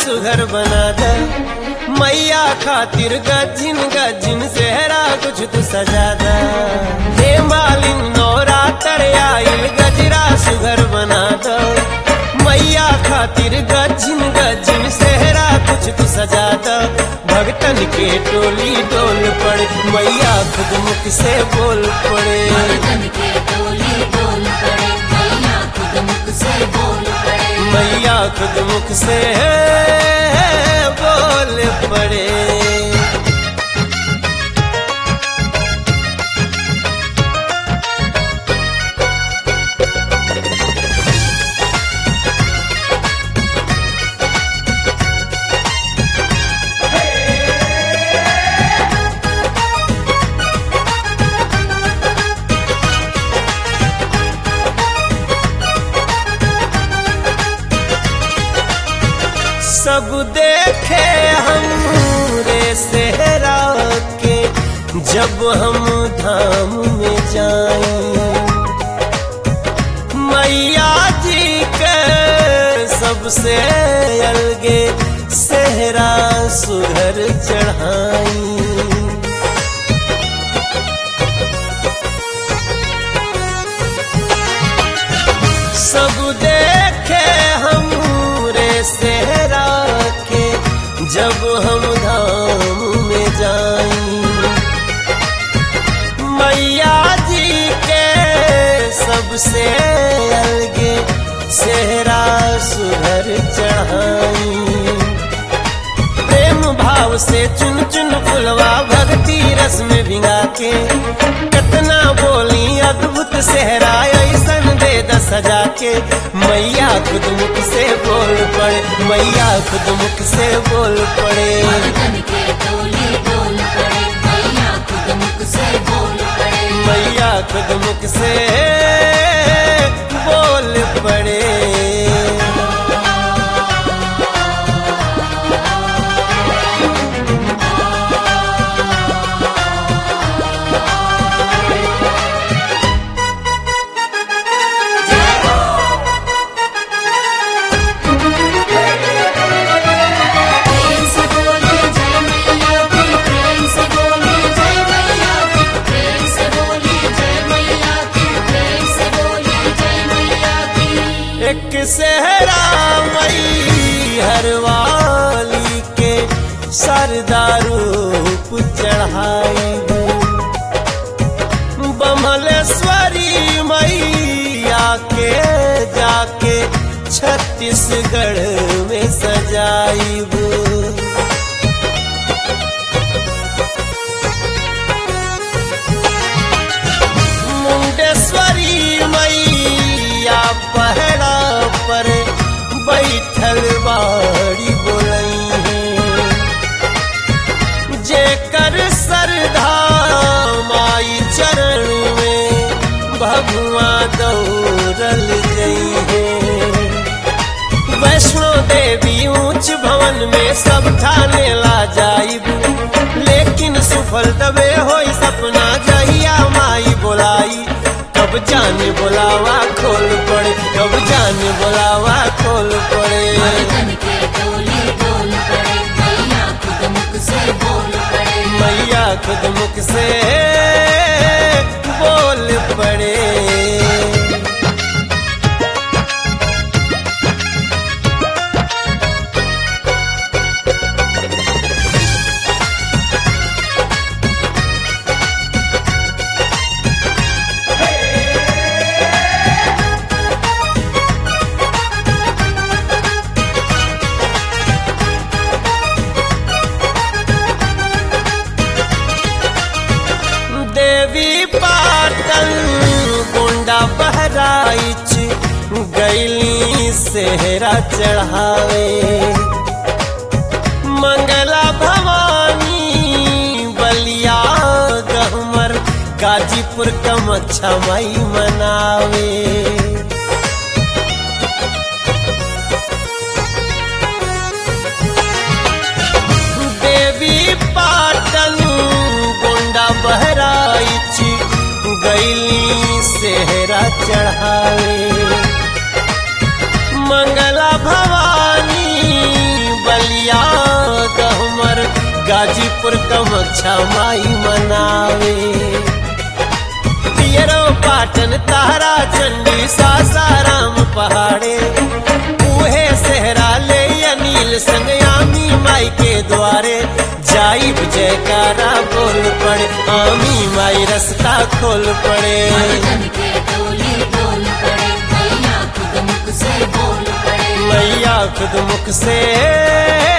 सुघर बना द मैया खातिर गजिन गजिन सेहरा कुछ तू सजा द हे मालिन नौरा आइल गजरा सुघर बना द मैया खातिर गजिन गजिन सेहरा कुछ तू सजा द भगतन के टोली डोल पड़े मैया खुद मुख से बोल पड़े मर्दन के टोली डोल पड़े मैया खुद मुख से बोल पड़े मैया खुद मुख से बोल पड़े सब देखे हम रे सेहरा के जब हम धाम में जाए मैया जी के सबसे अलगे सेहरा सुधर चढ़ाई सब देखे हम रे सेहरा के जब हम धाम में जाई मैया जी के सबसे अलगे सेहरा सुधर चढ़ाई प्रेम भाव से चुन चुन फुलवा भक्ति रस में भिंगा के कितना बोली अद्भुत सेहरा ऐसन दे दस सजा के मैया खुद मुख से बोल पड़े मैया खुद मुख से बोल पड़े मर्दन के टोली डोल पड़े मैया खुद मुख से बोल पड़े मैया खुद मुख से बोल पड़े प्रेम से बोले जय मैया की प्रेम से बोले जय मैया की प्रेम से बोले जय मैया की प्रेम से बोले जय मैया की एक सहरा मई हरवाली के सरदारूप चढ़ाई बमलेश्वरी मैया के जाके छत्तीसगढ़ में सजाईब मुंडेश्वरी मैया पहरा पर बैठल बाड़ी बोलई है जेकर सरधा माई चरण में भगवा दौड़ल जई है वैष्णो देवी ऊंच भवन में सब ठाने ला जाइब लेकिन सुफल तबे होई सपना जहिया माई बोलाई कब जाने बोलावा खोल पड़े कब जाने बोलावा खोल पड़े मर्दन के टोली डोल पड़े मैया खुद मुख से बोल पड़े मैया खुद मुख से बोल पड़े देवी पाटल गोंडा बहराइच गैली सेहरा चढ़ावे मंगला भवानी बलिया गहमर गाजीपुर कमच्छा मई मनावे देवी पाटन गोंडा बहराइच गैली सेहरा चढ़ावे मंगला भवानी बल अच्छा माई मनावे पियरो पाटन तारा चंडी सासाराम पहाड़े उहे सहरा ले अनिल संगयामी माई के द्वारे जाइब जयकारा बोल पड़े आमी माई रास्ता खोल पड़े मन के डोली डोल पड़े मैया खुद मुख से बोल पड़े मैया खुद मुख से